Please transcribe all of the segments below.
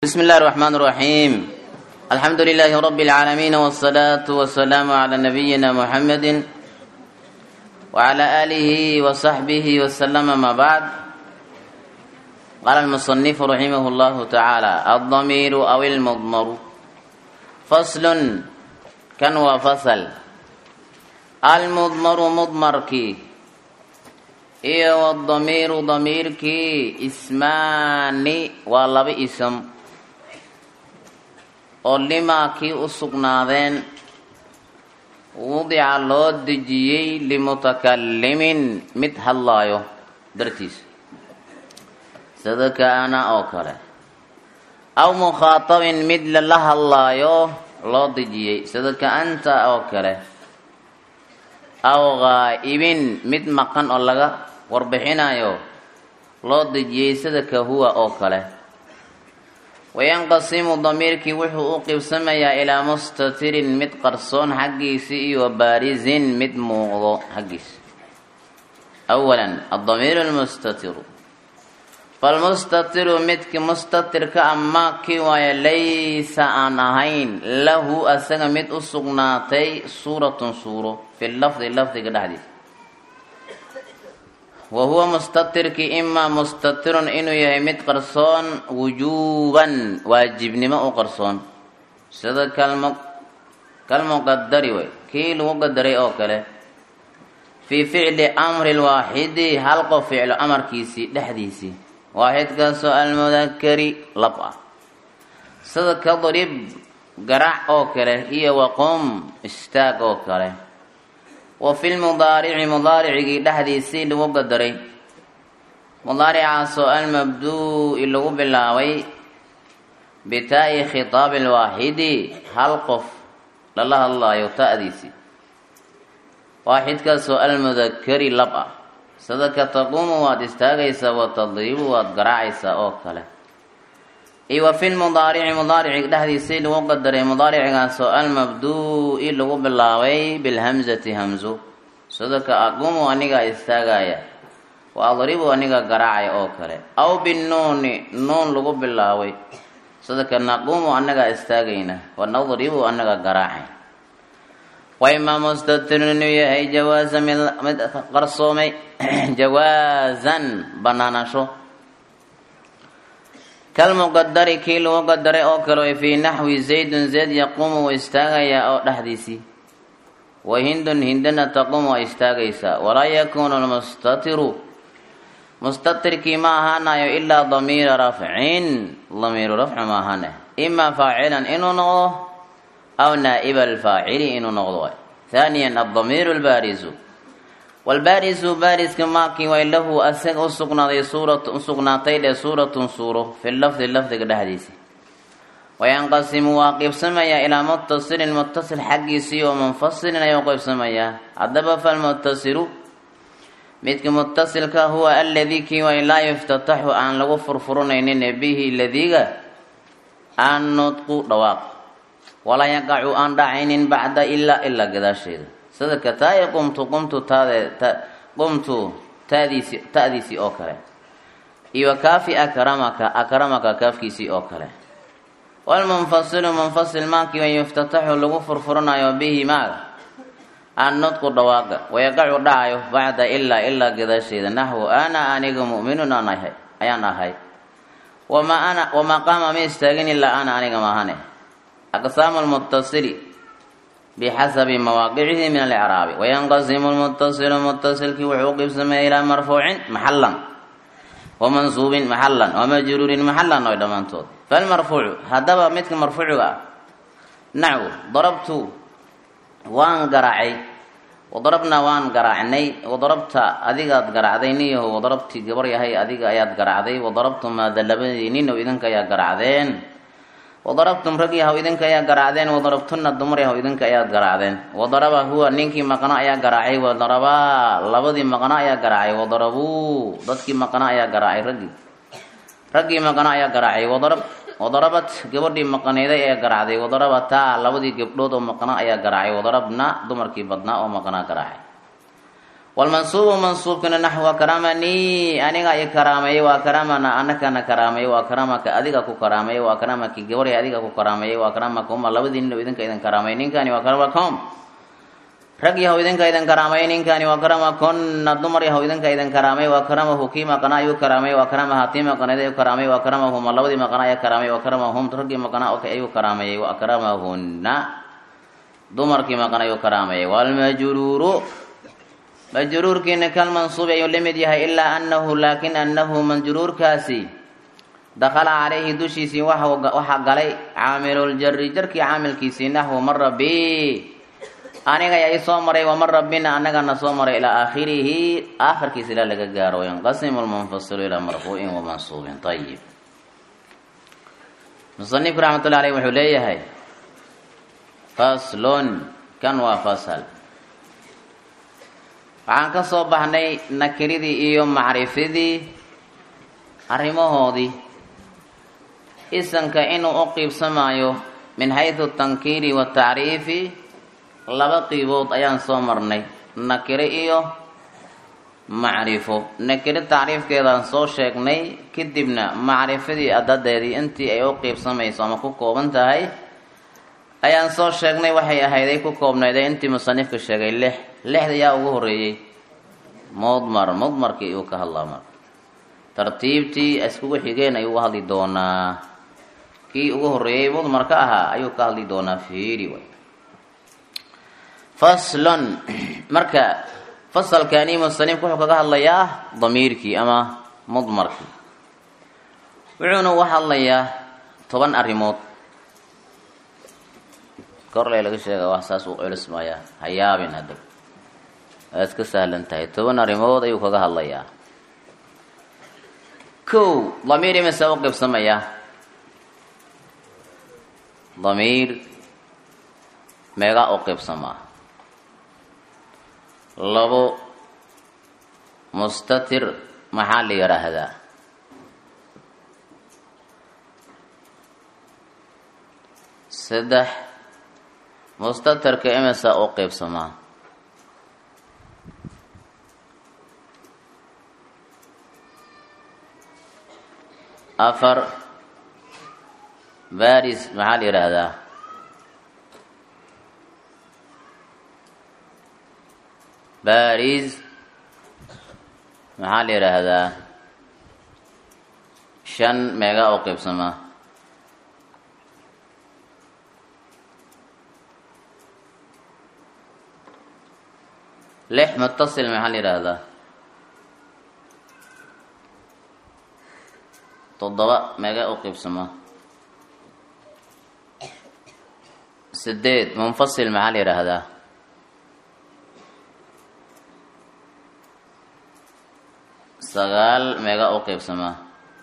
بسم الله الرحمن الرحيم الحمد لله رب العالمين والصلاة والسلام على نبينا محمد وعلى آله وصحبه وسلم ما بعد قال المصنف رحمه الله تعالى الضمير أو المضمر فصل كان وفصل المضمر مضمركي iyo wdamiiru damiirkii ismaani waa laba ism oo limaa kii u sugnaadeen wudica loo dejiyey limutakalimin mid hadlaayo dartiisa sida kaana oo kale aw mukhaatabin mid lala hadlaayo loo dejiyey sida ka-anta oo kale aw ghaa'ibin mid maqan oo laga warbixinayo loo dejiyey sida ka huwa oo kale wayanqasimu damiirkii wuxuu u qibsamayaa ilaa mustatirin mid qarsoon xaggiisi iyo baarisin mid muuqdo xaggiisa awalan addamiiru lmustatiru falmustatiru midki mustatirka ama kii waayo laysa aan ahayn lahu asaga mid u sugnaatay suuratun suuro fi lafdi lafdiga dhexdiisa wa huwa mustatirki imaa mustatirun inuu yahay mid qarsoon wujuuban waajibnimo u qarsoon sida kalm kalmuqadari wey kii lagu qadaray oo kale fii ficli amri lwaaxidi hal qof ficlo amarkiisii dhexdiisii waaxidkaasoo almudakari lab ah sida kadrib garaac oo kale iyo waqum istaag oo kale wa fi lmudaarici mudaaricigii dhexdiisii lagu qadaray mudaaricaasoo almabduu'i lagu bilaabay bitaa'i khitaabi lwaaxidi hal qof lala hadlaayo ta'diisii waaxidkaasoo almudakari lab ah sida ka taquumu waad istaagaysaa wa tadribu waad garaacaysaa oo kale iyo wa fi lmudaarici mudaarici dhexdiisii lagu qadaray mudaaricigaasoo almabduu'i lagu bilaabay bilhamzati hamzo sida ka aquumu anigaa istaagaya wa adribu aniga garaacaya oo kale aw binuuni nuun lagu bilaabay sida ka naquumu anagaa istaagayna wa nadribu anaga garaacay wa imaa mustatirun inuu yahay jawaasa mid mid qarsoomay jawaasan banaanasho kalmuqadari kii lagu qadaray oo kale way fii naxwi zaydun zayd yaquumu wa istaagayaa oo dhexdiisii wa hindun hindana taquumu waa istaagaysaa walaa yakuunu lmustatiru mustatirkii ma ahaanayo ilaa damiira rafcin damiiru rafci ma ahaane imaa faacilan inuu noqdo aw naa'iba alfaacili inuu noqdo waay haaniyan addamiiru lbaarisu walbaarisu baariska maakii way lahu asaga usugnaaday suurat usugnaatay dhe suuratun suuro fi lafdi lafdiga dhexdiisa wayanqasimu waa qeybsamayaa ilaa muttasilin muttasil xaggiisii oo munfasilin ayuu qeybsamayaa haddaba falmuttasilu midka muttasilka huwa aladii kii way laa yuftataxu aan lagu furfuranaynin bihi ladiga aan nudqu dhawaaq walaa yaqacu aan dhacaynin bacda ilaa ilaa gadaasheeda sida ka taai qumtu qumtu taade qumtu taadiisi ta'diisii oo kale iyo kaafi akramaka akramaka kaafkiisii oo kale walmunfasilu munfasil maakii way yuftataxu lagu furfuranayo bihi maaga aan nudqu dhawaaqa wayaqacu dhacayo bacda ilaa ilaa gadaasheeda naxwu ana aniga mu'minun aan ahay ayaan ahay wamaa ana wamaa qaama ma istaagin ilaa ana aniga maahane aqsaamu lmutasili bixasabi mawaaqicihi min alicraabi wayanqasimu lmuttasilu muttasilkii wuxuu u qibsamaya ilaa marfuucin maxalan wamansuubin maxalan wamajruurin maxalan oy dhammaantood falmarfuucu haddaba midka marfuuciga ah nacu darabtu waan garaacay wadarabnaa waan garaacnay wadarabta adigaad garaacday niyaho wadarabtii gabar yahay adiga ayaad garaacday wadarabtumaa dalabadii ninow idinka ayaa garaacdeen wadarabtum rag yahow idinka ayaa garaacdeen wadarabtunna dumar yahow idinka ayaad garaacdeen wadaraba huwa ninkii maqna ayaa garaacay wadarabaa labadii maqna ayaa garaacay wadarabuu dadkii maqna ayaa garaacay raggii raggii maqna ayaa garaacay wadarab wadarabat gabadhii maqnayday ayaa garaacday wadarabataa labadii gabdhood oo maqna ayaa garaacay wadarabna dumarkii badnaa oo maqnaa garaacay walmansuubu mansuubkana naxwa karamanii aniga i karaameeyey waa karamana anakana karaameeyey waa karamaka adiga ku karaameeyey waa karamaki gabarya adiga ku karaameeyey waa karamaka uma labadii nin idinka idin karaameeyey ninkani waa karamakom rag yahow idinka idin karaameeyey ninkani waa karamakonna dumar yahow idinka idin karaameey waa karamahu kii maqanaa ayuu karaameey waa karamaha tii maqanayd ayuu karaameey waa karamahuma labadii maqanaa ayaa karaameey waa karamahum raggii maqanaa ayuu karaameeyey waa karamahunna dumarkii maqan ayuu karaameeyey walmajruuru majruurkiina kalmansuubi ayuu la mid yahay ilaa anahu laakin anahu majruurkaasi dakala calayhi dushiisii waxaa galay caamiluljari jarkii caamilkiisii naxwu mara bi aniga ayaa isoo maray wamara bina anagana soo maray ilaa aakhirihi aakhirkiisa ilaa laga gaaro yanqasimu lmunfasilu ilaa marfuucin wamansuubin ayib musanifku raxmatullahi aleyh wuxuu leeyahay faslon kan waa fasal waxaan ka soo baxnay nakiridii iyo macrifadii arrimahoodii isanka inuu u qiibsamaayo min xaysu tankiiri watacriifi laba qiibood ayaan soo marnay nakiro iyo macrifo nakiro tacriifkeedaan soo sheegnay kadibna macrifadii adadeedii intii ay u qiibsamayso ama ku kooban tahay ayaan soo sheegnay waxay ahayday ku koobnayday intii musanifka sheegay lix lixda yaa ugu horeeyey mudmar mudmarkii uu ka hadlaa marka tartiibtii iskugu xigeen ayuu uga hadli doonaa kii ugu horeeyey mudmarka ahaa ayuu ka hadli doonaa fiiri way faslon marka fasalkani musanifku wuxuu kaga hadlayaa damiirkii ama mudmarkii wuxuuna uga hadlayaa toban arrimood korle laga sheega wax saas u culus maya ha yaabin hadda waa iska sahlan tahay toban arrimood ayuu kaga hadlayaa kow damiir imase u qibsamaya damiir meegaa u qibsamaa labo mustatir maxaa la yidhaahdaa saddex mustatirka imisa u qeybsamaa afar baris maxaa la yidhaahdaa baris maxaa la yidhaahdaa shan meegaa u qeybsamaa lix mutasil maxaa la yidhaahdaa toddoba meega u qiibsamaa sideed munfasil maxaa la yidhaahdaa sagaal meega u qiibsamaa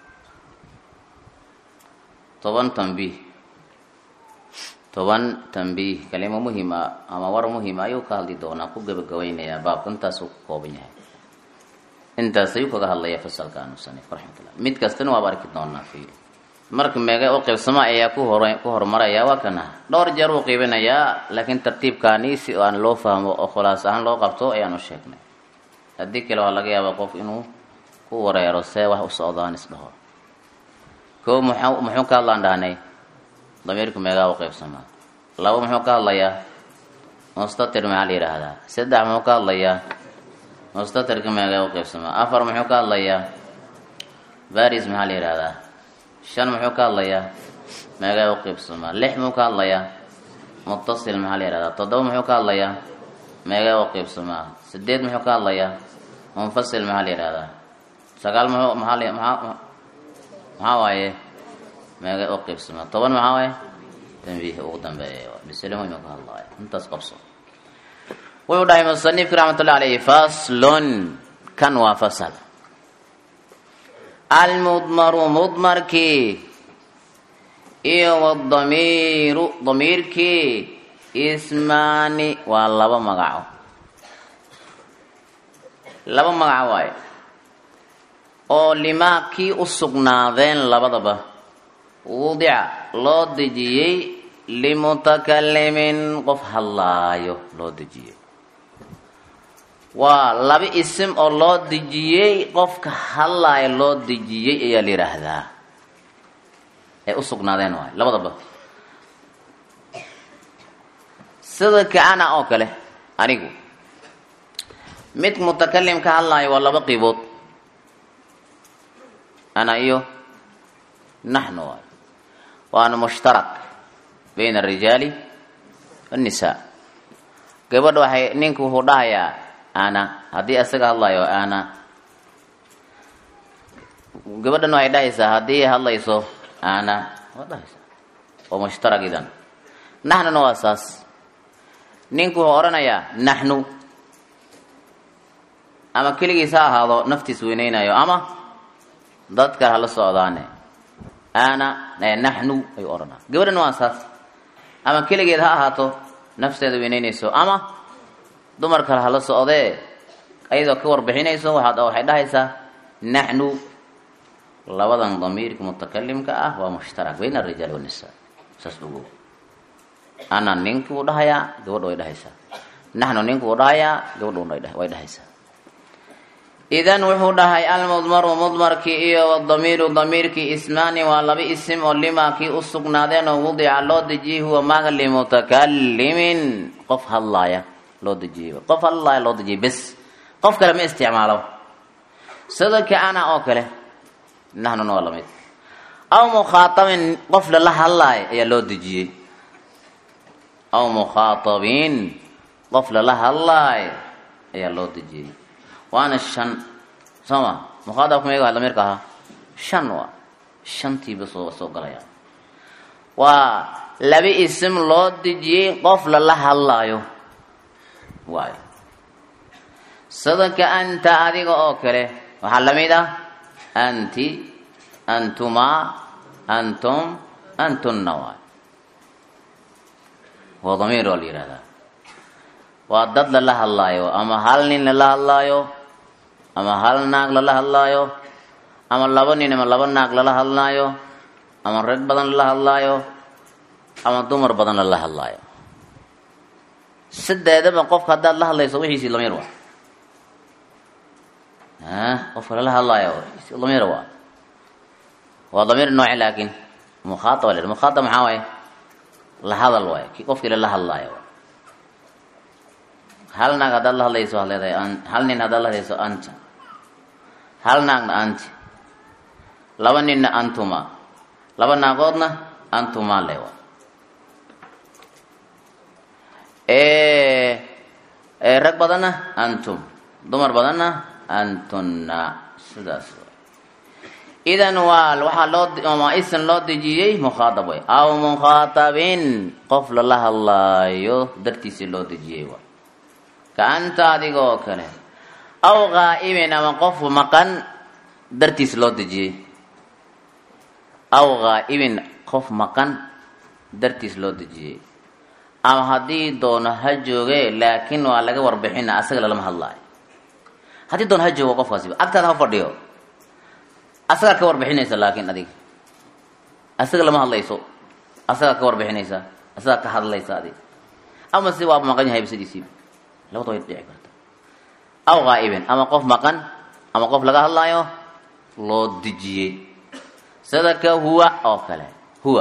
toban tambiih toban tambiih kalimo muhim a ama war muhima ayuu ka hadli doonaa ku gabagabaynayaa baabka intaasuu ku kooban yahay intaas ayuu kaga hadlaya fasalkan musanif raxmatullah mid kastana waaba arki doonaa fiil marka meega u qiibsama ayaa ku hor ku horumaraya waa kana dhowr jeer uu qiibinayaa laakiin tartiibkaani si aan loo fahmo oo khulaas ahaan loo qabto ayaan u sheegnay haddii kale waa laga yaabaa qof inuu ku wareero see wax u socdaan isdhaho koo muxuu muxuu ka hadlaan dhahnay damiirku meegaa u qaybsamaa labo muxuu ka hadlayaa mustatir maxaa la yidhaahdaa saddex muxuu ka hadlayaa mustatirka meegaa u qaybsamaa afar muxuu ka hadlayaa baris maxaa la yidhaahdaa shan muxuu ka hadlayaa meegaa u qaybsamaa lix muxuu ka hadlayaa mutasil maxaa la yidhahdaa toddoba muxuu ka hadlayaa meegaa u qaybsamaa sideed muxuu ka hadlayaa munfasil maxaa la yidhahdaa sagaal muxuu maxaa la maxaa maxaa waaye meega u qiibsama toban maxaa waaye tanbiih ugu dambeeya bisle muhim ka hadlaayo intaas qabso wuxuu dhahay musanifki raxmatullahi alayhi faslun kan waa fasal almudmaru mudmarkii iyo wadamiiru damiirkii ismaani waa laba magaco laba magaco waaye oo limaa kii u sugnaadeen labadaba wudica loo dejiyey limutakalimin qof hadlaayo loo dejiyey waa laba isim oo loo dejiyey qofka hadlaaya loo dejiyey ayaa la yidhaahdaa ay u sugnaadeen waay labadaba sida kaana oo kale anigu mid mutakalim ka hadlaayo waa laba qiibood ana iyo naxnu waay waana mushtarak bayna arijaali annisaa gabadha waxay ninku wuxuu dhahayaa ana haddii isaga hadlayo ana gabadhan waxay dhahaysaa haddii hadlayso ana waa dhahaysaa waa mushtarak idan naxnuna waa saas ninku wuxuu odhanayaa naxnu ama keligiis ha ahaado naftiis weyneynayo ama dadka hala socdaane ana naxnu ayuu odhanaa gabadhan waa saas ama keligeed ha ahaato nafteeda weyneynayso ama dumar kale hala socdee ayadoo ka warbixinayso waxaad waxay dhahaysaa naxnu labadan damiirka mutakalimka ah waa mushtarak bayna arijaal wanisaa saas ogo ana ninki wuu dhahayaa gabadha way dhahaysaa naxnu ninku wuu dhahayaa gabadha way dhahaysaa idan wuxuu dhahay almudmaru mudmarkii iyo wadamiiru damiirkii ismaani waa laba isim oo limaa kii u sugnaadeen oo wudica loo dejiyey huwa maaga limutakalimin qof hadlaaya loo dejiyey qof hadlaaya loo dejiyey bes qof kale ma isticmaalo sida kaana oo kale nahnuna waa lamid aw mukhaatabin qof lala hadlaaya ayaa loo dejiyey aw mukhaatabin qof lala hadlaayo ayaa loo dejiyey waana shan soo ma mukhaatabka meega damiirka ahaa shan waa shantiiba soo soo galaya waa laba isim loo dejiyey qof lala hadlaayo waayo sadaka anta adiga oo kale waxaa lamid ah anti antumaa antum antunna waayo waa damiir waa la yihahdaa waa dad lala hadlaayo ama hal nin lala hadlaayo ama hal naag lala hadlaayo ama laba nin ama laba naag lala hadlaayo ama rag badan lala hadlaayo ama dumar badan lala hadlaayo sideedaba qofka haddaad la hadlayso wixiisii lamiir waa qofka lala hadlaayo lamiir waa waa damiir nooci laakiin mukhaaaba la mukhaaab maxaa waaye la hadal waaye ki qofkii lala hadlaayo hal naag haddaad la hadlayso waad leedahay hal nin haddaad la hadlayso anta hal naagna anti laba ninna antuma laba naagoodna antuma lewa rag badanna antum dumar badanna antunna sidaas idan waa waxaa loo ma isan loo dejiyey mukhaaab way aw mukhaatabin qof lala hadlaayo dartiisii loo dejiyey wa kaanta adiga oo kale aw ghaa'ibin ama qof maqan dartiis loo dejiyey aw ghaa'ibin qof maqan dartiis loo dejiyey ama haddii doono ha jooge laakiin waa laga warbixina asaga lalama hadlaayo haddii doono ha joogo qofkaasiba agtaada ha fadhiyo asagaa ka warbixinaysa laakiin adiga asaga lama hadlayso asagaa ka warbixinaysa asagaa ka hadlaysa adig ama si waa maqan yahay sidiisiiba labada way dhici karta aw ghaa'ibin ama qof maqan ama qof laga hadlaayo loo dejiyey sida ka huwa oo kale huwa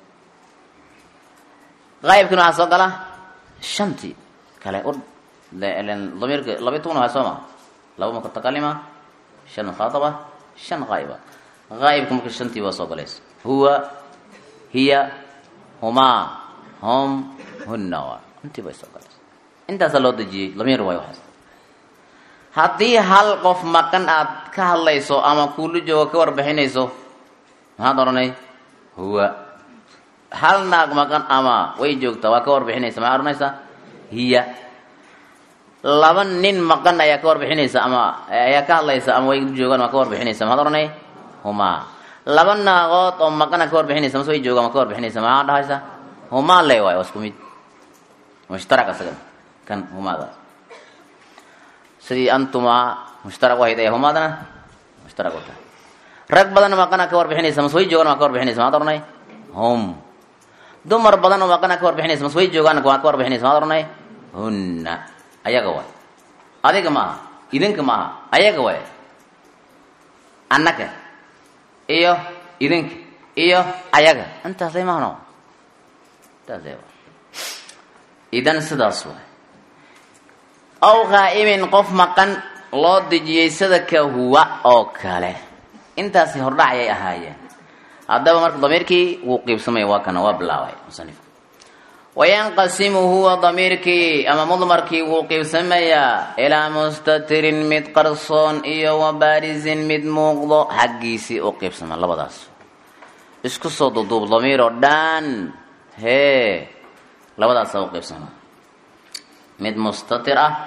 haa'ibkina waxaa soo gala shantii kale u damiirka labiy toban waa soo maha laba mutakalima shan mukhaataba shan haa'iba haa'ibka marka shantii baa soo galaysa huwa hiya humaa hum hunna waa intii bay soo galaysa intaasaa loo dejiyey lamiir waayo waxaas haddii hal qof maqan aad ka hadlayso ama kuula joogo ka warbixinayso maxaad odhanay huwa hal naag maqan ama way joogtaa waa ka warbixinaysa maxaad odhanaysaa hiya laba nin maqan ayaa ka warbixinaysa ama ayaa ka hadlaysa ama way joogaan waa ka warbixinaysa maxaad odhanay humaa laba naagood oo maqan aa ka warbixinaysa mase way joogaan waa ka warbixinaysa maxaad dhahaysa humaa le waayo waa isku mid mushtarak asagana kan humaadaas sidii antumaa mushtarak wahayd ee humaadana mushtarak u tahay rag badan maqana ka warbixinaysa mas way joogaan waa ka warbixinaysa maad oranay hum dumar badan oo maqana ka warbixinaysa mas way joogaan waa ka warbixinaysa maad oranay hunna ayaga waay adiga maaha idinka maaha ayaga waay annaga iyo idinka iyo ayaga intaasay maahno intaasay waay idan sidaas waay aw qaa'imin qof maqan loo dejiyey sida ka huwa oo kale intaasi hordhac ayay ahaayeen haddaba marka damiirkii wuu qiibsamaya waa kana waa bilaabay musanifka wayanqasimu huwa damiirkii ama mudmarkii wuu qiibsamayaa ilaa mustatirin mid qarsoon iyo wa baarisin mid muuqdo xaggiisii u qiibsama labadaas isku soo duduub damiir oo dhan hee labadaasa u qiibsama mid mustatir ah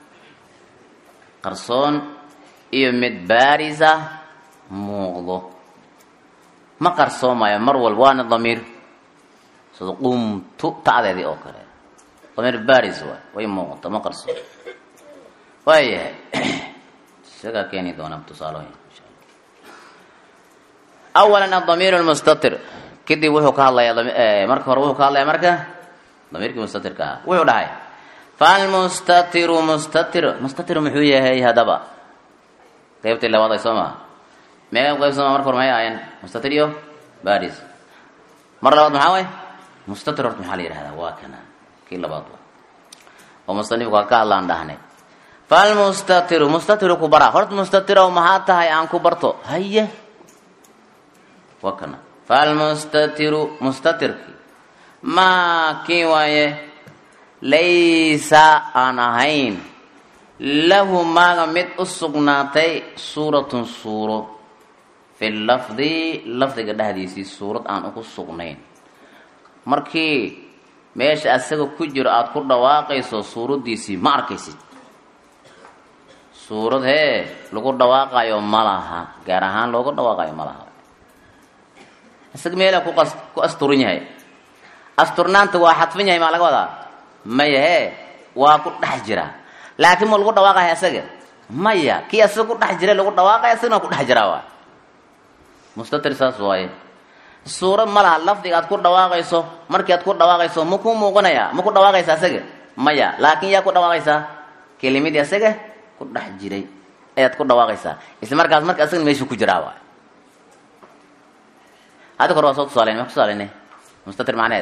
qarsoon iyo mid baaris ah muuqdo ma qarsoomayo mar walba waana damiir sida qumtu ta'deedii oo kale damiir baris waay way muuqata ma qarsoon waayahay isagaa keeni doonaa tusaalooyin insha alla awalan adamiir lmustatir kadib wuxuu ka hadlayaa marka hore wuxuu ka hadlayaa marka damiirkii mustatirka ah wuxuu dhahay falmustatiru mustatir mustatir muxuu yahay haddaba qeybtii labaad ay soo maha meeqa qaybsama marka hore maxay ahaayeen mustatir iyo baris mar labaad maxaa way mustatir horta maxaa la yidhahdaa waa kana kii labaad wa oo musanifku waa ka hadlaan dhahnay falmustatiru mustatiru ku bara horta mustatirow maxaa tahay aan ku barto haye waa kana falmustatiru mustatirki maa kii waaye laysa aan ahayn lahu maaga mid u sugnaatay suuratun suuro fi lafdi lafdiga dhexdiisii suurad aan ugu sugnayn markii meesha asaga ku jiro aada ku dhawaaqayso suuraddiisii ma arkaysid suurad hee lagu dhawaaqayo ma laha gaar ahaan loogu dhawaaqayo ma laha isaga meelaa kuqas ku asturan yahay asturnaanta waa xadfan yahay maa laga wadaa maya hee waa ku dhex jira laakiin ma lagu dhawaaqaya asaga maya kii asaga ku dhex jira lagu dhawaaqaya asagana waa ku dhex jiraa waa mustatir saas waaye suurad ma laha lafdiga aad ku dhawaaqayso markii aad ku dhawaaqayso ma ku muuqanaya ma ku dhawaaqaysa asaga maya laakiin yaa ku dhawaaqaysaa kelimadii asaga ku dhex jiray ayaad ku dhawaaqaysaa isla markaas marka asagana meeshuu ku jiraa waay hadda kore waa soo tusaalen ma tusaalenay mustatir macneed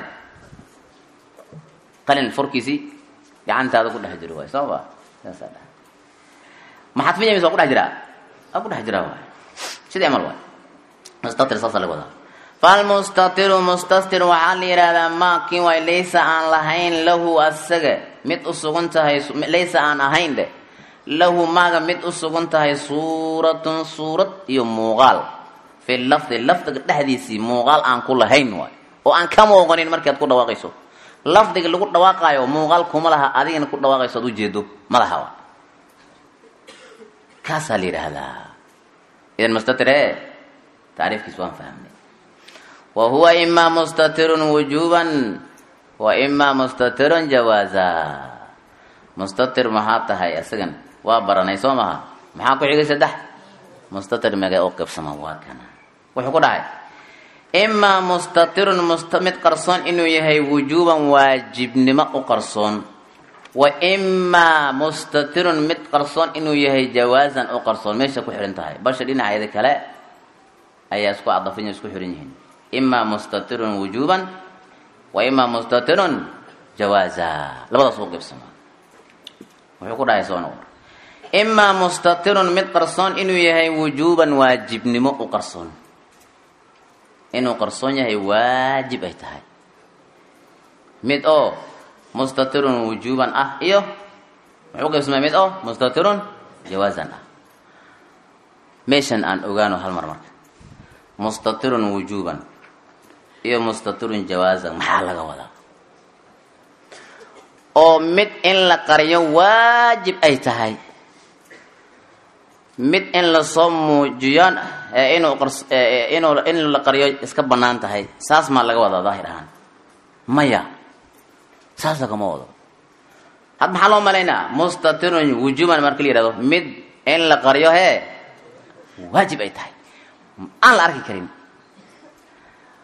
qalin furkiisii gacantaada ku dhex jiro waay soo ma saasaa dha ma xadfinya mise waa ku dhex jiraa waa ku dhex jiraa waay sidii amal waay mustatir saasa laga wadaa falmustatiru mustatir waxaa la yidhahdaa maa kii waay laysa aan lahayn lahu asaga mid u sugan tahay laysa aan ahayn dheh lahu maaga mid u sugan tahay suuratun suurad iyo muuqaal fi lafdi lafdiga dhexdiisii muuqaal aan ku lahayn waay oo aan ka muuqanin markii aad ku dhawaaqayso lafdiga lagu dhawaaqaayo muuqaal kuma laha adigana ku dhawaaqayso ad ujeedo ma laha waay kaasaa la yidhaahdaa idan mustatir e tacriifkiis waan fahmnay wa huwa imaa mustatirun wujuban wa imaa mustatirun jawaaza mustatir maxaa tahay isagan waa baranay soo maha maxaa ku xigay saddex mustatir megay u qibsama waa kana wuxuu ku dhahay imaa mustatirun mid qarsoon inuu yahay wujuuban waajibnimo u qarsoon wa imaa mustatirun mid qarsoon inuu yahay jawaazan u qarsoon meesha ku xihan tahay balsha dhinaceeda kale ayaa isku cadafanya isku xihan yihiin imaa mustatirun wujuuban wa imaa mustatirun jawaaza labadaas u qibsama wuxuu ku dhahay soo noqor imaa mustatirun mid qarsoon inuu yahay wujuuban waajibnimo u qarsoon inuu qarsoon yahay waajib ay tahay mid oo mustatirun wujuuban ah iyo muxuu qaybsamay mid oo mustatirun jawaazan ah meeshan aan ogaano hal mar marka mustatirun wujuuban iyo mustatirun jawaazan maxaa laga wadaa oo mid in la qariyo waajib ay tahay mid in lasoo muujiyo inuu inuu in la qariyo iska banaan tahay saas maa laga wadaa daahir ahaan maya saas lagama wado had maxaa loo malaynaa mustatirun wujuuban marka la yihahdo mid in la qariyo hee waajib ay tahay aan la arki karin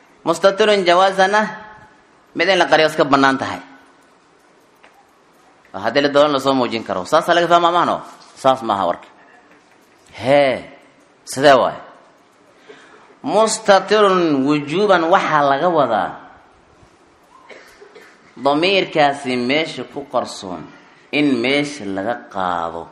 mustatirun jawaazana mid in la qariyo iska banaan tahay haddii la doolan lasoo muujin karo saasaa laga fahma mahno saas maaha warka hee sidee waay mustatirun wujuuban waxaa laga wadaa damiirkaasi meesha ku qarsoon in meesha laga qaado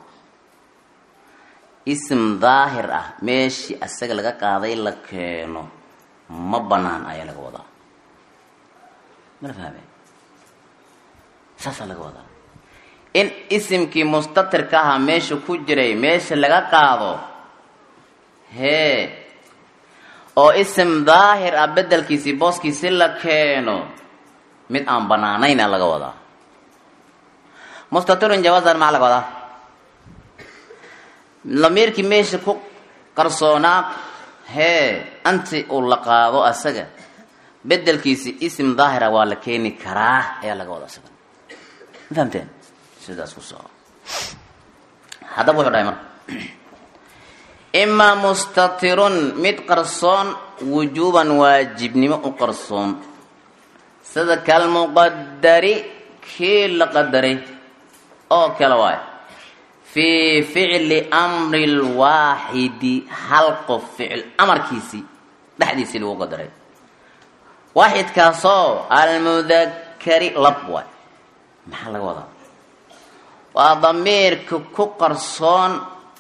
ism daahir ah meeshii asaga laga qaaday la keeno ma banaan ayaa laga wadaa mala fahme saasaa laga wadaa in isimkii mustatirka ahaa meesha ku jiray meesha laga qaado hee oo isim daahir ah bedelkiisii booskiisi la keeno mid aan banaanayna laga wadaa mustatirun jawaasan maxaa laga wadaa lamiirkii meesha ku qarsoonaa hee anti uu la qaado asaga bedelkiisi isim daahira waa la keeni karaa ayaa laga wadaa asaga ma fahamteen sidaas ku soco haddaba wuxuu dhahay marka imaa mustatirun mid qarsoon wujuuban waajibnimo u qarsoon sida kalmuqadari kii la qadaray oo kale waay fii ficli amri lwaaxidi hal qof ficil amarkiisii dhexdiisii lagu qadaray waaxidkaasoo almudakari lab waay maxaa laga wadaa waa damiirka ku qarsoon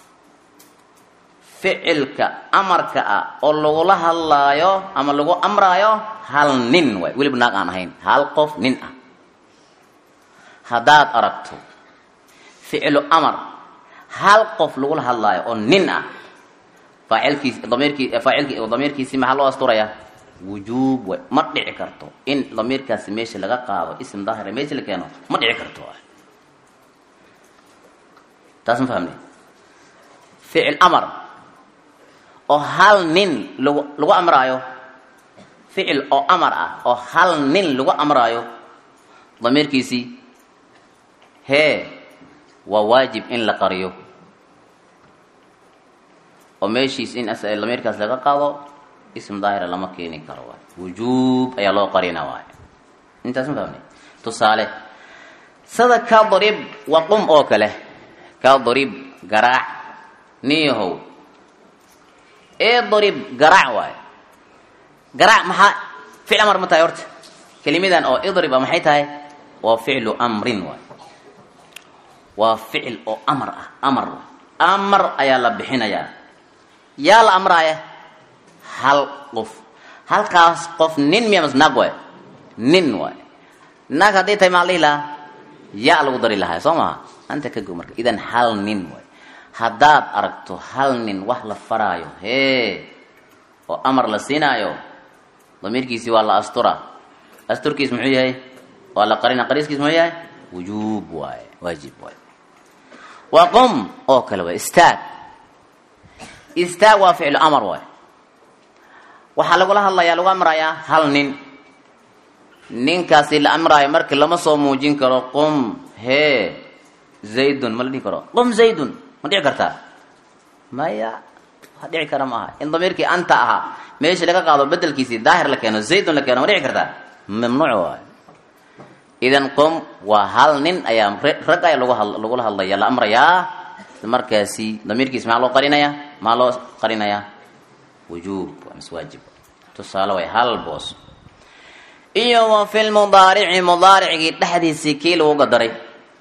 ficilka amarka ah oo lagula hadlaayo ama lagu amraayo hal nin waay weliba naag aan ahayn hal qof nin ah haddaad aragto ficilu amar hal qof lagula hadlaayo oo nin ah faacilkiis damirkii faacilki damiirkiisii maxaa loo asturayaa wujuub way ma dhici karto in damiirkaasi meesha laga qaado ism daahira meesha la keeno ma dhici karto taas ma fahamne ficil amar oo hal nin lagu lagu amraayo ficil oo amar ah oo hal nin lagu amraayo damiirkiisii hee waa waajib in la qariyo oo meeshiis in damiirkaas laga qaado ism daahira lama keeni karo waay wujuub ayaa loo qarina waay intaas ma fahmne tusaale sida kadrib waqum oo kale kadrib garaac niyahow idrib garaac waay garaac maxaa ficil amar ma tahay horta kelimidan oo idrib a maxay tahay waa ficlu amrin waay waa ficil oo amar ah amar amar ayaa la bixinayaa yaa la amraaya hal qof halkaas qof nin miya mas naag waay nin waay naag hadday tahay maa la dhihi lahaa yaa lagu dari lahaa soo maha anta ka go marka idan hal nin waay haddaad aragto hal nin wax la faraayo hee oo amar la siinaayo damiirkiisii waa la astura asturkiis muxuu yahay waa la qarina qariiskiis muxuu yahay wujuub waaye waajib waaye waa qum oo kale waay istaag istaag waa ficlu amar waay waxaa lagula hadlayaa lagu amrayaa hal nin ninkaasi la amraayo markii lama soo muujin karo qum hee zaydun ma la dhihi karo qum zaydun ma dhici kartaa maya wa dhici kara ma aha in damiirkii anta ahaa meeshii laga qaado bedelkiisii daahir la keeno zaydun la keeno ma dhici kartaa mamnuuc waay idan qum waa hal nin ayaa rag ayaa lagu lagula hadlaya la amrayaa markaasi damiirkiis maxaa loo qarinayaa maxaa loo qarinayaa wujuub waa mis waajib tusaale way hal boos iyo wa fi lmudaarici mudaaricgii dhexdiisii kii lagu gadaray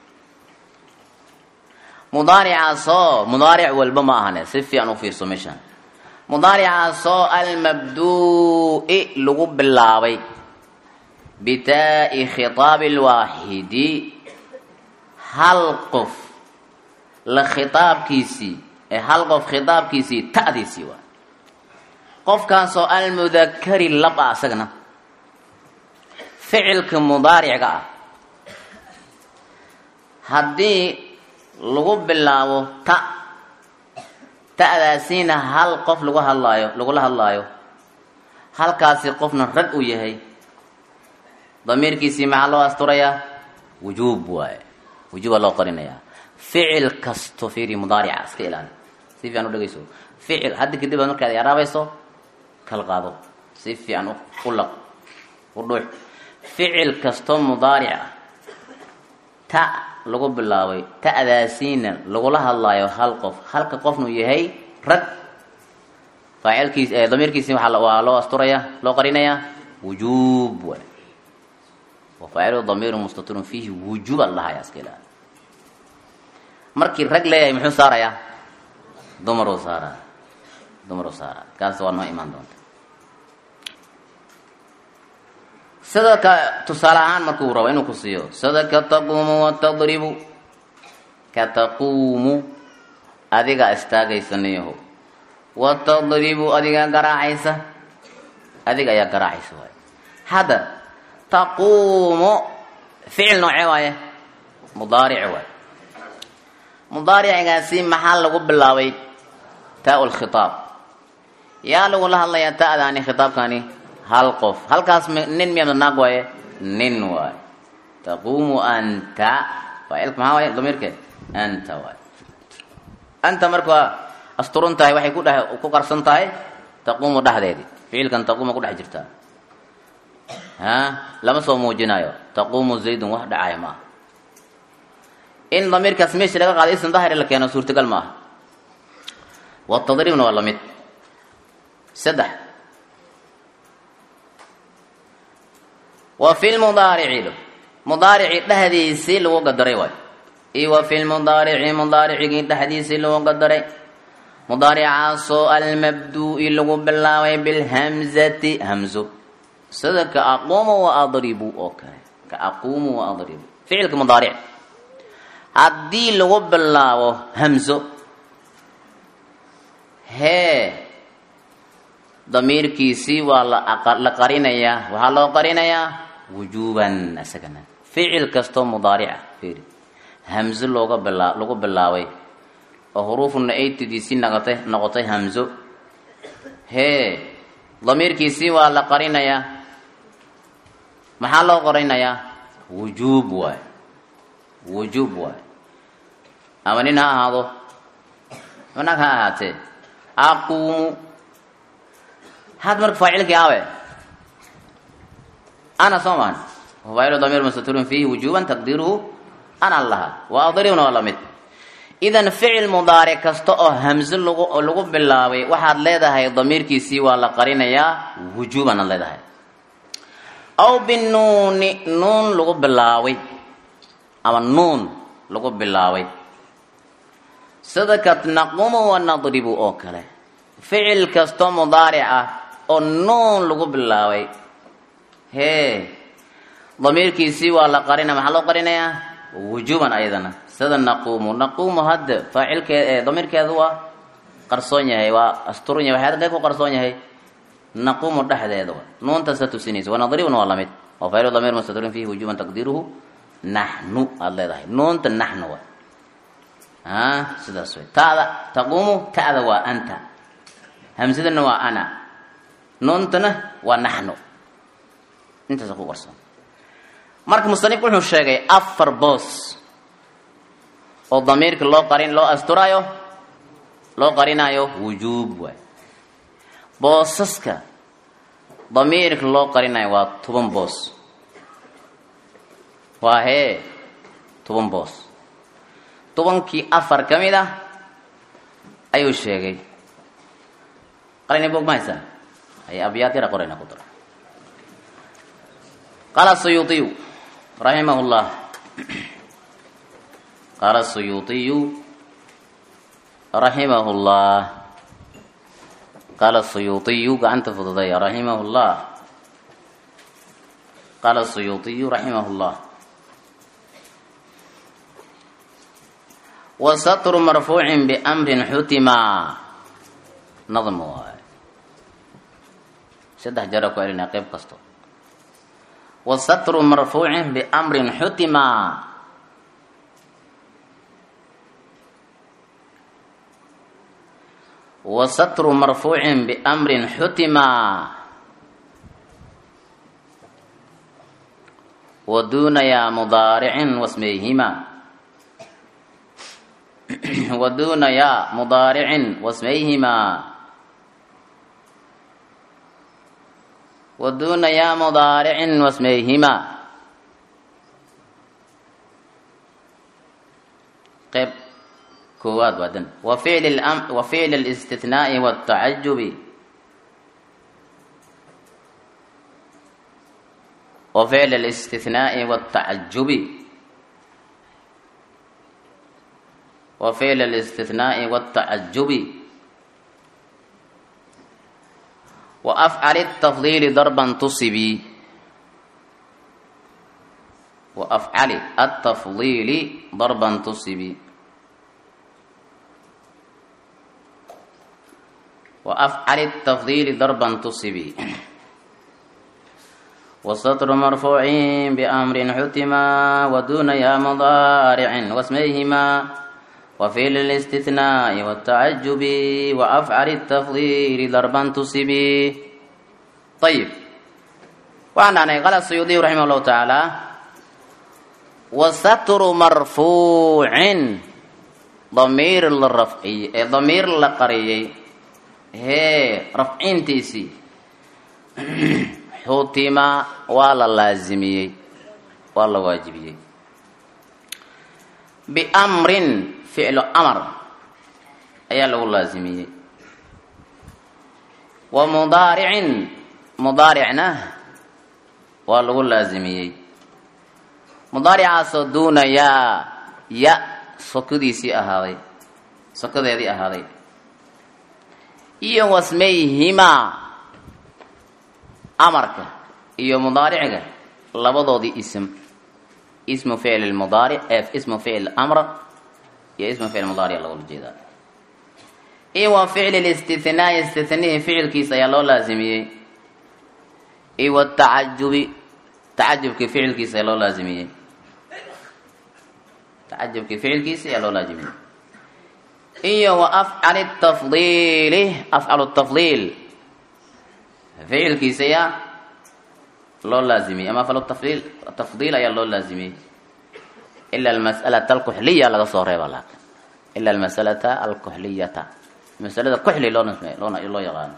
mudaaricaasoo mudaaric walba ma ahane si fiican u fiirso meeshaan mudaaricaasoo almabduu'i lagu bilaabay bitaa'i khitaabi lwaaxidi hal qof la khitaabkiisii ee hal qof khitaabkiisii ta'diisii waa qofkaasoo almudakari lab ah isagana ficilka mudaaricga ah haddii lagu bilaabo ta ta'daasiina hal qof lagu hadlaayo lagula hadlaayo halkaasi qofna rag uu yahay damiirkiisii maxaa loo asturayaa wujuub waaye wujuuba loo qarinayaa ficil kasto fiiri mudaarica iska ilaali si fiican u dhegeyso ficil hadda kadib aad markaad yaraabayso kala qaado si fiican u laq u dhuux ficil kastoo mudaaric ah ta lagu bilaabay ta'daasiina lagula hadlaayo hal qof halka qofnu yahay rag faacilkiis damiirkiisi waa loo asturaya loo qarinayaa wujuub waay wafaacilu damiiru mustatirun fiihi wujuub al dhahaya iska ilaali markii rag leeyahay muxuu saarayaa dumaruu saaraa dumaruu saaraa kaas waa noo imaan doonta sida ka tusaale ahaan markuu rabo inuu ku siiyo sida ka taquumu watadribu ka taquumu adigaa istaagaysa niyaho watadribu adigaa garaacaysa adiga ayaa garaacaysa waay hadda taquumu ficil noocee waaye mudaaric waay mudaaricigaasi maxaa lagu bilaabay taa lkhitaab yaa lagula hadlayaa ta'daani khitaabkani hal qof halkaas nin miya naag waaye nin waaye taquumu anta faacilka maxaa waaye damiirke anta waaye anta marka asturun tahay waxay ku dhe ku qarsan tahay taquumu dhexdeedii ficilkan taquuma ku dhex jirtaa ha lama soo muujinayo taquumu zaydun wax dhacaya maaha in damiirkaas meesha laga qaado ism dahiri la keeno suurtagal ma aha watadribna waa lamid saddex wa fi lmudaarici mudaarici dhexdiisii lagu gadaray waay iyo wa fi lmudaarici mudaaricigii dhexdiisii lagu gadaray mudaaricaasoo almabduu'i lagu bilaabay bilhamzati hamzo sida ka aquumu wa adribu oo kale ka aquumu wa adribu ficilka mudaaric haddii lagu bilaabo hamzo hee damiirkiisii waa la qarinayaa waxaa loo qarinayaa wujuuban isagana ficil kastoo mudaarica fiiri hamzo looga bilaa lagu bilaabay oo huruufuna aytidiisii noqotay noqotay hamzo hee damiirkiisii waa la qarinayaa maxaa loo qarinayaa wujuub waay wujuub waay ama nin ha ahaado nag ha ahaatee aquumu had marka faacilkii awe ana soo maan faacilu damiir mustatirun fiihi wujuuban taqdiiruhu ana laha wa adribna waa lamid idan ficil mudaaric kasta oo hamzo lagu lagu bilaabay waxaad leedahay damiirkiisii waa la qarinayaa wujuuban aad leedahay aw binuuni nuun lagu bilaabay ama nuun lagu bilaabay sida ka naqumu wa nadribu oo kale ficil kastoo mudaaric ah oo nuun lagu bilaabay hee damiirkiisii waa la qarina maxaa loo qarinayaa wujuuban ayadana sida naquumu naquumu hadda faacilkee damiirkeedu waa qarsoon yahay waa asturan yahay waxay halkee ku qarsoon yahay naquumu dhexdeeda wa nuuntasa tusinaysa wanadribuna waa lamid waa faacilu damiir mustatirin fihi wujuuban taqdiiruhu naxnu aada leedahay nuunta naxnu wa a sidaas way ta'da taquumu ta'da waa anta hamsadana waa ana nuuntana waa naxnu intaasa ku qarsoon marka musanifku wuxuu sheegay afar boos oo damiirka loo qarin loo asturaayo loo qarinaayo wujuub waay boosaska damiirka loo qarinayo waa toban boos waa hee toban boos tobankii afar ka mid ah ayuu sheegay qalina bog ma haysaa ay abyaad yara qorayna ku dara qaala suyuuطiyu raximah llah qaala suyuuطiyu raximah llah qaala suyuuطiyu gacanta fududaya raximah llah qaala suyuuطiyu raximah llah wasatru marfuucin biamrin xutima nadm waay saddex jara ku celinaa qeyb kasto wasatru marfuucin biamrin xutima wasatru marfuucin biamrin xutima waduunayaa mudaaricin wasmayhima waduunayaa mudaaricin wasmayhima waduunayaa mudaaricin wasmayhima koowaad waa dan wa ficli lam wa ficli alistithnaai watacajubi wa ficli alistithnaai watacajubi wa ficli alistithnaai watacajubi wa afcali tafdiili darban tusibi wa afcali atafdiili darban tusibi وأفعل التفضيل ضربا تصبي والسطر مرفوع بأمر حتما ودون يا مضارع واسميهما وفعل الاستثناء والتعجب وأفعل التفضيل ضربا تصبي طيب وعن قال السيوطي رحمه الله تعالى والستر مرفوع ضمير للرفعي ضمير لقريي hee rafcintiisii xutima waa la laazimiyey waa la waajibiyey biamrin ficlu amar ayaa lagu laazimiyey wa mudaaricin mudaaricna waa lagu laazimiyey mudaaricaasoo duuna yaa ya sokadiisii ahaaday sokadeedii ahaaday iyo wasmayhimaa amarka iyo mudaariciga labadoodii ism ismu ficl mudaaric ismu ficl amr iyo ismu ficl mudaaric lagula jeedaa iyo wa ficli listithnaai istithnihi ficilkiisa ayaa loo laazimiyey iyo watacajubi tacajubkii ficilkiisa ayaa loo laazimiyey tacajubkii ficilkiisa ayaa loo laazimiyey iyo wa afcali tafdiili afcalu tafdiil ficilkiisa ayaa loo laazimiyey ama afcalu tafdiil tafdiil ayaa loo laazimiyey ila almas'alata alkuxliya laga soo reeba laakin ila almasalata alkuxliyata masalada kuxli loo loona loo yaqaano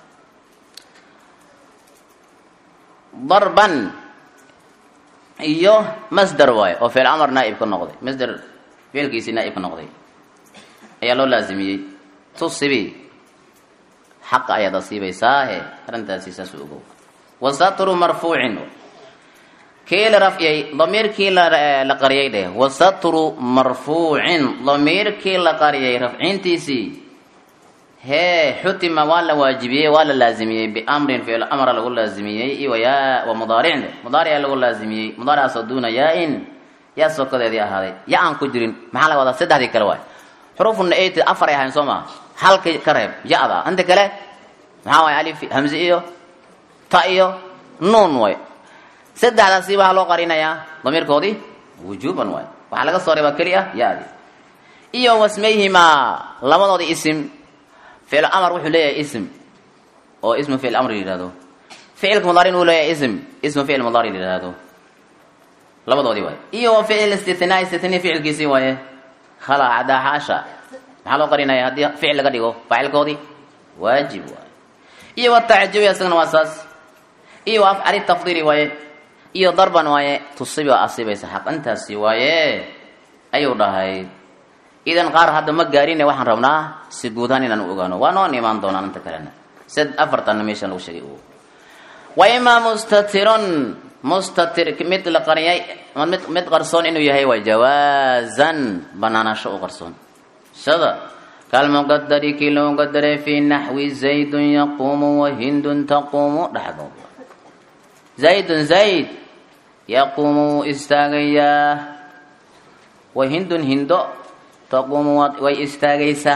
darban iyo masder waayo oo ficil amar naaib ka noqday masder ficilkiisii naaib ka noqday ayaa loo laazimiyey tusibi xaqa ayaad asiibaysaahe arrintaasi saas u ogow wasatru marfuucin kii la rafciyey damiirkii la qariyay dheh wasatru marfuucin damiirkii la qariyay rafcintiisii hee xutima waa la waajibiyey waa la laazimiyey biamrin ficil amra lagu laazimiyey iyo ya wa mudaaricin mudaarica lagu laazimiyey mudaaricaasoo duuna yaa-in yaa sokadeedii ahaaday ya aan ku jirin maxaa laga wadaa saddexdii kale waay xurufuna eight afar ay ahayn soo maa halka ka reeb ya-da inta kale maxaa waay alif hamze iyo ta iyo nuun way saddexdaasi waxaa loo qarinayaa damiirkoodii wujuuban waay waxaa laga soo reebaa keli ah ya-di iyo wasmayhimaa labadoodii isim ficil amar wuxuu leeyahay ism oo ismu ficil amri la yihahdo ficilka mudaaricin uu leeyahay ism ismu ficil mudaari la yihahdo labadoodii waay iyo wa ficil istithnaa istithnii ficilkiisii waaye khala cadaa xaasha maxaa loo qarinaya haddii ficil laga dhigo faacilkoodii waajib waaye iyo watacajubi isagana waa saas iyo wa afcali tafdiili waaye iyo darban waaye tusibi oo asibaysa xaq intaasi waaye ayuu dhahay idan qaar hadda ma gaarine waxaan rabnaa si guudahaan inaan u ogaano waa noon imaan doonaan inta kalena sid afartanna meeshan lagu sheegay wa imaa mustatirun mustatir mid la qariyay mid mid qarsoon inuu yahay waa jawaazan banaanasho u qarsoon sida kalmuqadari kii loo qadaray fii naxwi zaydun yaquumu wahindun taquumu dhexdooda zaydun zayd yaquumu wuu istaagayaa wahindun hindo taquumu way istaagaysaa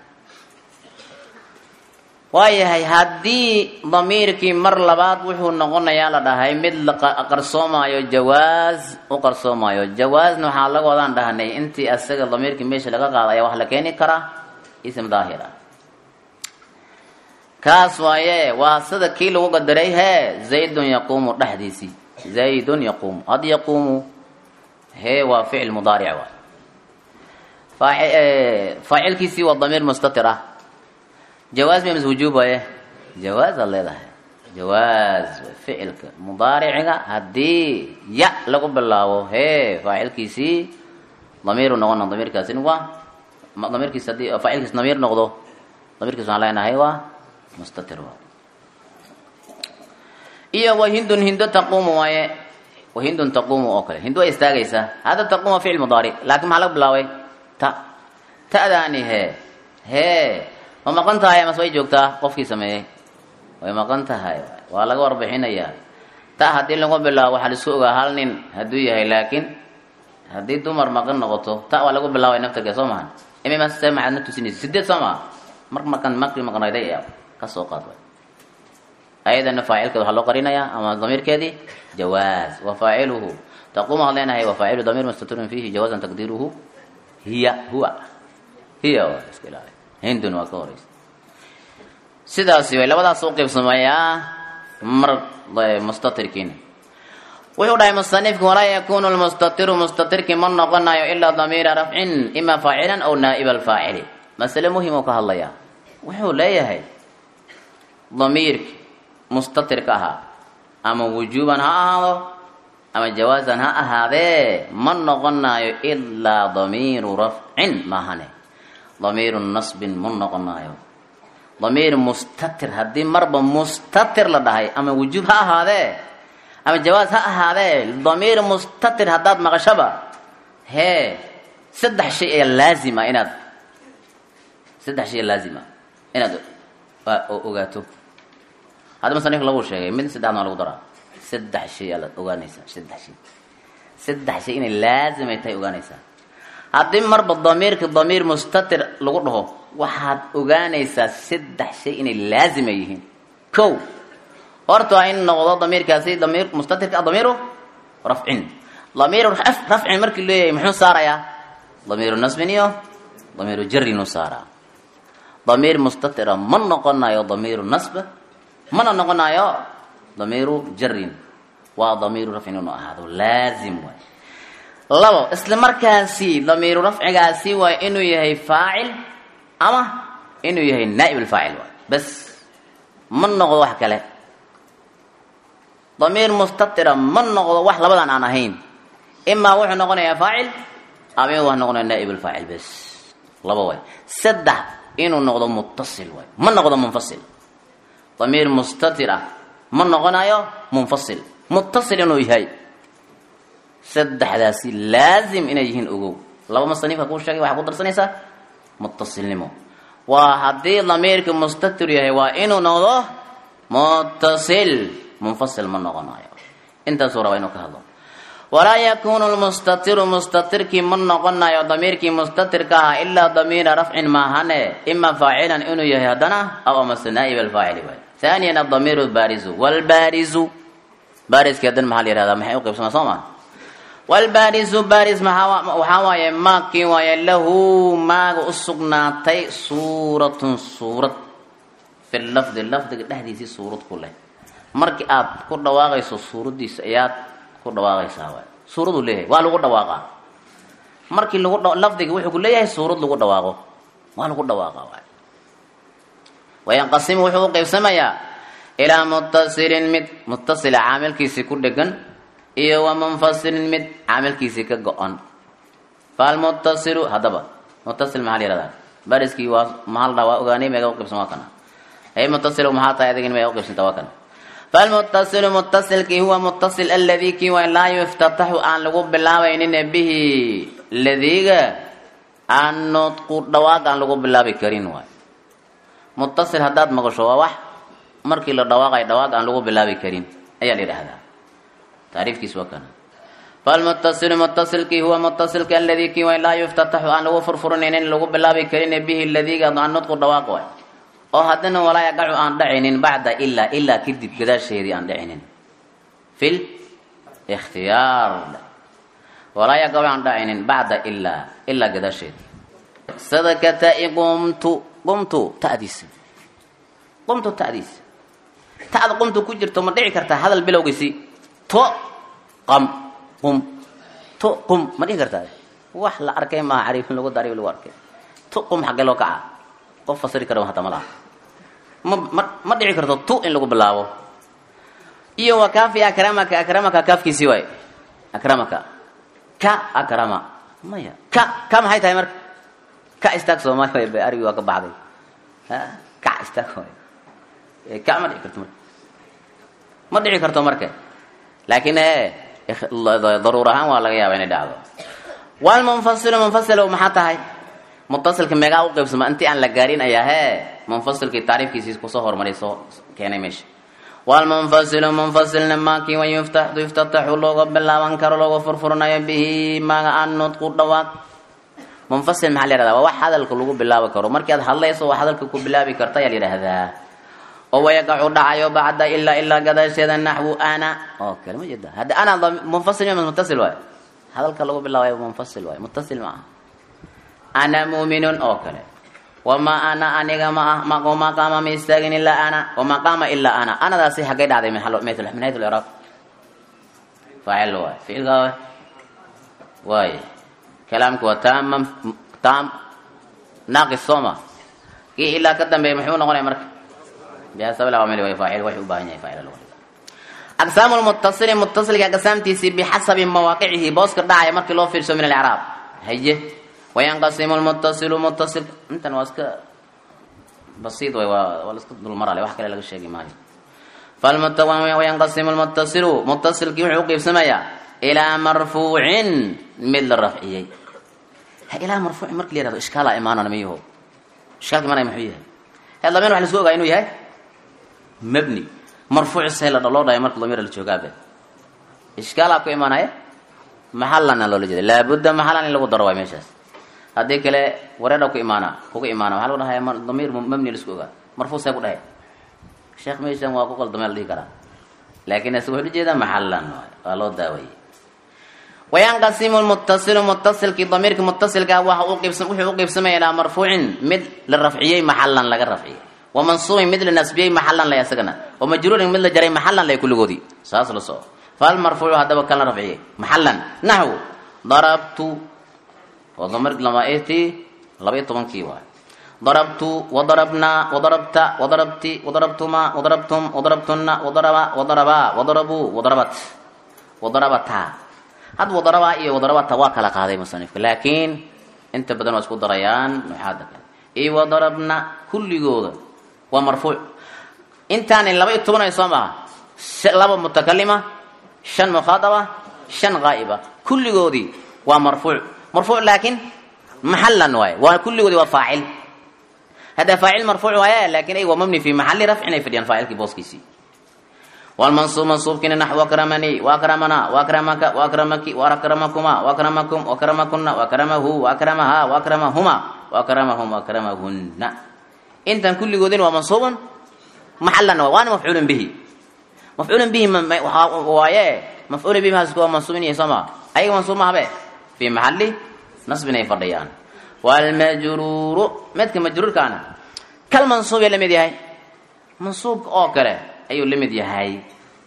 waayahay haddii damiirkii mar labaad wuxuu noqonayaa la dhahay mid la qarsoomaayo jawaaz u qarsoomaayo jawaazna waxaa laga wadaan dhahnay intii asaga damiirkii meesha laga qaada ayaa wax la keeni karaa ism daahir ah kaas waaye waa sida kii lagu qadaray hee zaydun yaquumu dhexdiisii zaydun yaquumu had yaquumu hee waa ficil mudaaric waay faacilkiisii waa damiir mustatir ah jawaaz ma mise wujuub waaye jawaaz aad leedahay jawaaz ficilka mudaariciga haddii ya lagu bilaabo hee faacilkiisii damiiru noqona damiirkaasina waa damiirkiis haddii faacilkiis damiir noqdo damiirkiis waxaan leenahay waa mustatir waa iyo wahindun hindo taquumu waaye wahindun taquumu oo kale hindu way istaagaysaa hada taquuma ficil mudaaric laakiin maxaa laga bilaabay ta ta'daani hee hee ma maqan tahay amase way joogtaa qofkii sameeyey way maqan tahay waa laga warbixinayaa ta haddii lagu bilaabo waxaa laisku ogaa hal nin hadduu yahay laakiin haddii dumar maqan noqoto ta waa lagu bilaabay naftarke soo mahan imimase maxaad na tusinaysa sideed soo maha mar markan markii maqnayday ka soo qaad way ayadana faacilkeeda waxaa loo qarinayaa ama damiirkeedii jawaaz wa faaciluhu taquum waxaan leenahay wa faacilu damiir mustatirun fiihi jawaazan taqdiiruhu hiya huwa hiya waa iska ilaali hindun waa ka horeysa sidaasi way labadaas u qaybsamayaa mar mustatirkiina wuxuu dhahay musanifku walaa yakunu lmustatiru mustatirki ma noqonayo ilaa damiira rafcin ima faacilan aw naa'iba alfaacili masale muhim oo ka hadlaya wuxuu leeyahay damiirki mustatirka ahaa ama wujuuban ha ahaado ama jawaazan ha ahaadee ma noqonayo ilaa damiiru rafcin maahane damiiru nasbin ma noqonayo damiir mustatir haddii marba mustatir la dhahay ama wujuub ha ahaadee ama jawaaz ha ahaadee damiir mustatir haddaad maqashaba hee saddex shay ayaa laazima inaad saddex shay laazima inaad ogaato hadda musanifka lagu sheegay mid saddexna waa lagu daraa saddex shay aad ogaanaysaa saddex shay saddex shay inay laazimay tahay ogaanaysaa haddii marba damiirka damiir mustatir lagu dhaho waxaad ogaanaysaa saddex shay inay laazima yihiin ko horta waa in noqdo damiirkaasi damiir mustatirka damiiru rafcin damiiru rafcin markii leeyahay muxuu saarayaa damiiru nasbin iyo damiiru jarinuu saaraa damiir mustatira ma noqonayo damiiru nasb mana noqonayo damiiru jarin waa damiiru rafcin inuu ahaado laazim waay labo isla markaasi damiiru rafcigaasi waa inuu yahay faacil ama inuu yahay naa'ib alfaacil waay bas ma noqdo wax kale damiir mustatira ma noqdo wax labadan aan ahayn imaa wuxuu noqonayaa faacil ama inuu wax noqonaya naa'ib alfaacil bas laba waay saddex inuu noqdo muttasil waay ma noqdo munfasil damiir mustatir ah ma noqonayo munfasil muttasil inuu yahay saddexdaasi laazim inay yihiin ogow laba masaniifka kuu sheegay waxaa ku darsanaysaa muttasilnimo waa haddii damiirka mustatir yahay waa inuu noqdo muttasil munfasil ma noqonayo intaasuu rabaa inuu ka hadlo walaa yakunu lmustatiru mustatirkii ma noqonayo damiirkii mustatirka ahaa ilaa damiira rafcin maahane ima faacilan inuu yahay haddana aw amase naa'ib alfaacili waay haaniyan adamiiru baarizu walbaarizu baariskii haddana maxaa la yihahdaa maxay uqaybsamaa soo maa walbaarizu baaris waxaa waaye maakii waaye lahu maaga u sugnaatay suuratun suurad fi lafdi lafdiga dhexdiisii suurad ku leh markii aad ku dhawaaqayso suuraddiisa ayaad ku dhawaaqaysaa waay suuraduu leeyahay waa lagu dhawaaqaa markii lagu lafdiga wuxuu ku leeyahay suurad lagu dhawaaqo waa lagu dhawaaqaa waay wayanqasimu wuxuu u qaybsamayaa ilaa muttasilin mid muttasila caamilkiisii ku dhegan iyo wa munfasilin mid caamilkiisii ka go-on falmuttasilu haddaba muttasil maxaa la yihahdaa bariskii waa maxaa la dhaha waa ogaanay meega uqaybsan waa kana hey muttasilu maxaa tahay adigin meega uqaybsanta waa kana falmuttasilu muttasilkii huwa muttasil aladii kii waa laa yuftataxu aan lagu bilaabaynin bihi ladiiga aan nudqu dhawaaq aan lagu bilaabi karin waay muttasil haddaad maqasho waa wax markii la dhawaaqayo dhawaaq aan lagu bilaabi karin ayaa la yidhaahdaa taariifkiis waa kana falmuttasilu muttasilkii huwa muttasilka aladii kii waa laa yuftataxu aan lagu furfurinaynin lagu bilaabi karin bihi ladiiga aan nudqu dhawaaq waay oo haddana walaa yaqacu aan dhacaynin bacda ilaa ilaa kadib gadaasheedii aan dhacaynin fil ikhtiyaar walaa yaqacu aan dhacaynin bacda ilaa ilaa gadaasheedii sadakata'i qumtu qumtu ta'diisa qumtu ta'diisa ta'da qumtu ku jirto ma dhici kartaa hadal bilowgiisi to qam qum to qum ma dhici kartaa wax la arkay maaha cariif lagu dari lagu arkay to qum xaggee loo kacaa qof fasiri kara hata ma laha ma ma ma dhici karto tu in lagu bilaabo iyo wa kaafi akramaka akramaka kaafkiisii waay akramaka ka akrama maya ka ka maxay tahay marka ka istaag soomaali way arigi waa ka baxday ka istaag waay ka ma dhici karto marka ma dhici karto marka laakiin daruur ahaan waa laga yaaba inay dhacdo walmunfasilu munfasil maxaa tahay mutasilka meegaa u qaybsama intii aan la gaarin ayaa hee munfasilkii taariifkiisii kusoo hormaray soo keenay meesha walmunfasilu munfasilna maakii wa yuftaxdu yuftataxu looga bilaaban karo looga furfurnayo bihi maaga an nudqu dhawaaq munfasil maxaa la yihahdaa waa wax hadalka lagu bilaabi karo markii aad hadlayso waa hadalka ku bilaabi karta ayaa la yidhahdaa oo wayaqacu dhacayo bacda ilaa ilaa gadaasheeda naxwu ana oo kale ma jeeda hadda ana munfasil ma mutasil waayo hadalka lagu bilaabayo munfasil waayo mutasil ma aha ana muuminun oo kale wamaa ana aniga ma ah ma qaama ma istaagin ilaa ana wamaa qaama ilaa ana anadaasi xaggay dhacday min hayt lcraab faacil waay ficilka waay waay kalaamka waa taama taam naaqis sooma kii ilaa ka dambeeya muxuu noqonaya marka bihasab lcamali way faacil waxay u baahan yahay faacil lagu aqsaamu lmutasili mutasilka aqsaamtiisii bixasabi mawaaqicihi booska dhacaya markii loo fiirso min alcraab haye wayanqasimu lmutasilu mutasil intan waa iska basiid way waa waa la iska dulmarale wax kale laga sheegi maayo wayanqasimu lmutasilu mutasilkii wuxuu uqiibsamayaa ilaa marfuucin mid la rafciyey ilaa marfuucin marki la yihahdo ishkaala imaanana miyaho ishkaalka imaanaya muxuu yahay he damiir waxa lasku ogaa inuu yahay mabni marfuuc see la loo dhahay marka damiir la joogaabe ishkaalaa ku imaanaya maxalana loola jeeda laabudda maxalan in lagu daro waay meeshaas haddii kale wareedha ku imaana kuga imaana waxaa lagu dhahaya damiir mabni lasku ogaa marfuuc see ku dhahay sheekh meeshan waa ku qaldamee la dhihi karaa laakiin isaga wuxuu ujeedaa maxalan waa loo daawayey wayanqasimu lmutasilu mutasilkii damiirka mutasilka waxa uqiibsa wuxuu uqiibsamaya ilaa marfuucin mid la rafciyey maxalan laga rafciyey wa mansuubin mid la nasbiyey maxalan lay isagana wa majruurin mid la jaray maxalan lay kulligoodii saas la soo fal marfuucu haddaba kan la rafciyey maxalan naxwu darabtu waa damir lamaiti laba iyo tobankii waay darabtu wadarabnaa wadarabta wadarabti wadarabtuma wadarabtum wadarabtuna wadaraba wadarabaa wadarabuu wadarabat wadarabataa had wadarabaa iyo wadarabata waa kala qaaday musanifka laakiin inta badan waa isku darayaan nuxaada kale iyo wadarabna kulligooda waa marfuuc intaani laba iyo toban ay soo maha laba mutakalima shan mukhaadaba shan qaa'iba kulligoodii waa marfuuc marfuuc laakiin maxalan waaye waa kulligoodii waa faacil hadda faacil marfuuc waaye laakiin ay waa mabni fi maxali rafcin ay fadhiyaan faacilkii booskiisii والمنصوب منصوب كنا نحو أكرمني وأكرمنا وأكرمك وأكرمك وأكرمكما وأكرمكم وأكرمكن وأكرمه وأكرمها وأكرمهما وأكرمهم وأكرمهن انت كل جودين ومنصوب محلا وانا مفعول به مفعول به وياه مفعول به هذا منصوب يسمى أي منصوب ما به في محل نصب يفريان والمجرور متك مجرور كان كالمنصوب يلي مدي هاي منصوب أو كره ayuu la mid yahay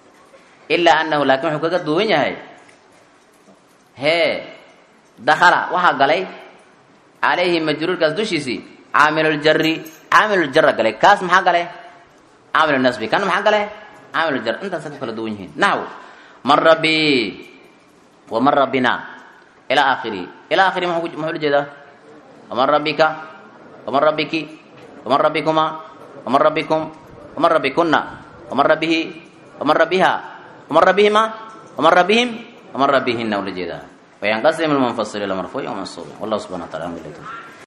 ilaa anahu laakiin wuxuu kaga duwan yahay hee dakala waxaa galay calayhi majruurkaas dushiisii caamiluljari caamiluljarra galay kaas maxaa galay caamilunasbi kan maxaa galay caamiluljar intaasa ku kala duwan yihiin naxw man rabbi wa man rabbina ilaa aakhirihi ilaa aakhiri muxuu la jeedaa waman rabbika waman rabbiki waman rabbikuma waman rabbikum waman rabbikuna ومن ربه ومن ربها ومن ربهما ومن ربهم ومن ربهن ولجدا وينقسم المنفصل الى مرفوع ومنصوب والله سبحانه وتعالى